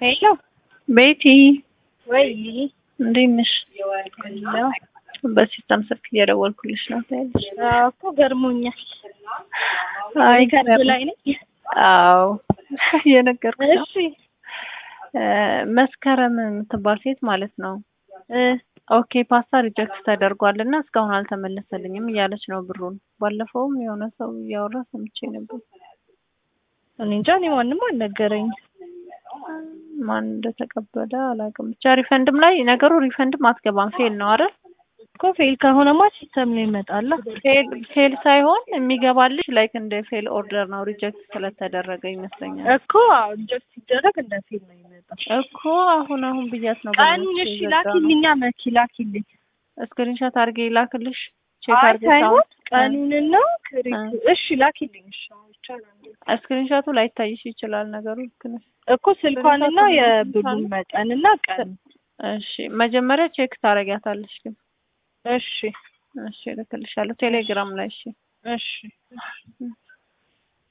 ሄሎ ቤቲ ወይ እንዴት ነሽ? ነው በሲስተም ስልክ እየደወልኩልሽ ነው ታያለሽ። እኮ ገርሞኛል። አይ ሪከርድ ላይ ነኝ። አዎ እየነገርኩሽ ነው። እሺ እ መስከረም የምትባል ሴት ማለት ነው እ ኦኬ ፓስታ ሪጀክት ተደርጓል እና እስካሁን አልተመለሰልኝም እያለች ነው ብሩን። ባለፈውም የሆነ ሰው እያወራ ሰምቼ ነበር። እኔ እንጃ እኔ ማንም አልነገረኝ። ማን እንደተቀበለ አላውቅም። ብቻ ሪፈንድም ላይ ነገሩ ሪፈንድም አትገባም ፌል ነው አይደል? እኮ ፌል ከሆነማ ሲስተም ነው ይመጣላ። ፌል ፌል ሳይሆን የሚገባልሽ ላይክ እንደ ፌል ኦርደር ነው ሪጀክት ስለተደረገ ይመስለኛል እኮ አዎ ሪጀክት ሲደረግ እንደ ፌል ነው ይመጣል። እኮ አሁን አሁን ብያት ነው ቀኑን እሺ ላኪልኛ መኪ ላኪልኝ። ስክሪንሾት አድርጌ ላክልሽ ቼክ አይ አድርጌ ሳይሆን ሳውንድ ቀኑንና ክሪክ እሺ ላኪልኝ። እሺ አዎ ይቻላል። ስክሪንሾቱ ላይታይሽ ይችላል ነገሩ ልክ ነሽ እኮ ስልኳንና የብሩን መጠንና ቀን እሺ መጀመሪያ ቼክ ታረጊያታለሽ ግን እሺ እሺ እልክልሻለሁ ቴሌግራም ላይ እሺ እሺ